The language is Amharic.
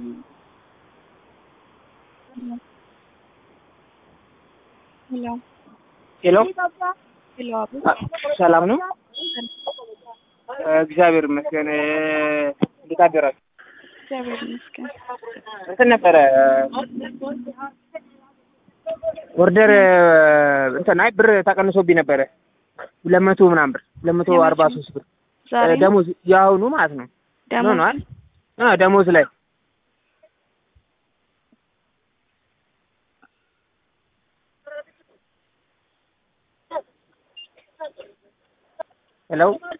ሄሎ ሄሎ ሄሎ አቡ ሰላም ነው? እግዚአብሔር ይመስገን። እንዴት አደራችሁ? እግዚአብሔር ይመስገን። እንትን ነበረ ኦርደር እንትን አይ ብር ተቀንሶብኝ ነበረ ሁለት መቶ ምናምን ብር ሁለት መቶ አርባ ሶስት ብር ዛሬ ነው ደሞዝ የአሁኑ ማለት ነው ደሞዝ ሆኗል። አ ደሞዝ ላይ ሄሎ